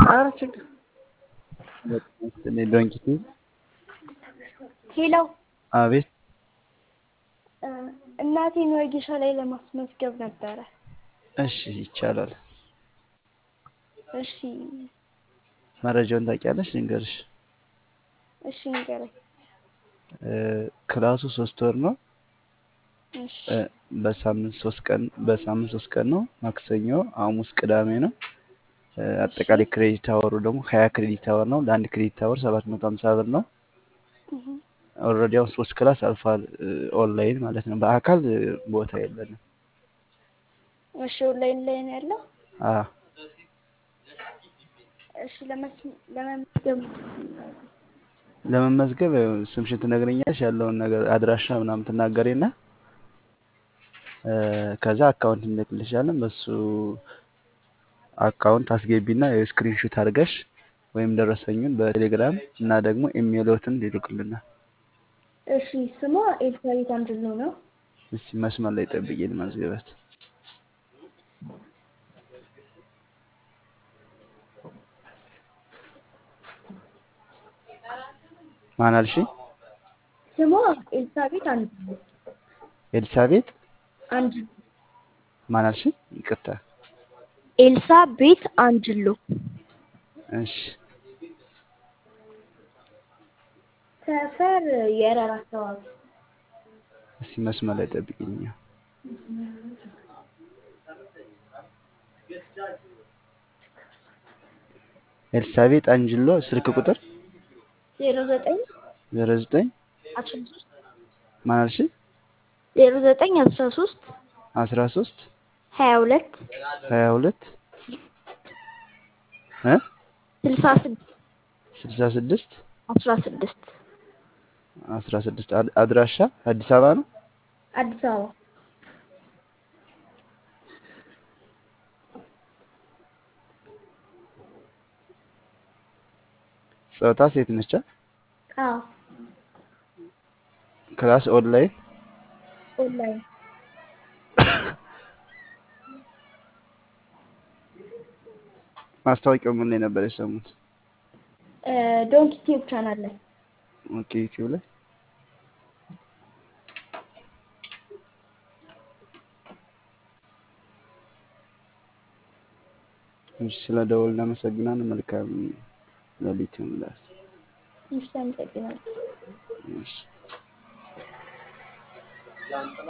ኧረ ችግር ዶንኪቲ ሄሎ አቤት እናቴን ወጌሻ ላይ ለማስመዝገብ ነበረ። እሺ ይቻላል እሺ መረጃውን ታውቂያለሽ ልንገርሽ እሺ ንገረኝ። ክላሱ ሶስት ወር ነው እሺ በሳምንት ሶስት ቀን በሳምንት ሶስት ቀን ነው ማክሰኞ ሐሙስ ቅዳሜ ነው አጠቃላይ ክሬዲት አወሩ ደግሞ ሀያ ክሬዲት አወር ነው ለአንድ ክሬዲት አወር ሰባት መቶ ሀምሳ ብር ነው እህ፣ ኦልሬዲ አሁን ሶስት ክላስ አልፏል ኦንላይን ማለት ነው በአካል ቦታ የለንም እሺ ኦንላይን ላይ ነው ያለው። አ እሺ ለመስ- ለመመዝገብ ለመመዝገብ ያው ስምሽን ትነግረኛለሽ ያለውን ነገር አድራሻ ምናምን ትናገሪና እ፣ ከዛ አካውንት እንልክልሻለን በሱ አካውንት አስገቢና የስክሪንሾት አድርገሽ ወይም ደረሰኙን በቴሌግራም እና ደግሞ ኢሜይሎትን ይልኩልናል። እሺ ስሟ ኤልሳቤት አንድሉ ነው። እስቲ መስመር ላይ ጠብቂኝ ልመዝግበት። ማን አልሽኝ? ስሟ ኤልሳቤት አንድሉ ኤልሳቤጥ አንድ ማን አልሽኝ? ይቅርታ። ኤልሳ ቤት አንጅሎ እሺ ሰፈር የረር አካባቢ እስቲ መስመር ላይ ጠብቂኝ። ኤልሳቤጥ አንጅሎ ስልክ ቁጥር ዜሮ ዘጠኝ 09 አስራ ሶስት ማን አልሽኝ? ዜሮ ዘጠኝ አስራ ሶስት 13 ሀያ ሁለት 22 እ ስልሳ ስድስት 66 አስራ ስድስት 16 አድ- አድራሻ አዲስ አበባ ነው። አዲስ አበባ ጾታ ሴት ነች። አዎ ክላስ ኦንላይን ኦንላይን ማስታወቂያው ምን ላይ ነበር የሰሙት? ዶንኪ ቲዩብ ቻናል ላይ ኦኬ ዩቲዩብ ላይ እሺ፣ ስለ ደወል እናመሰግናለን። መልካም ሌሊት ይሁንላችሁ። እሺ አመሰግናለሁ። እሺ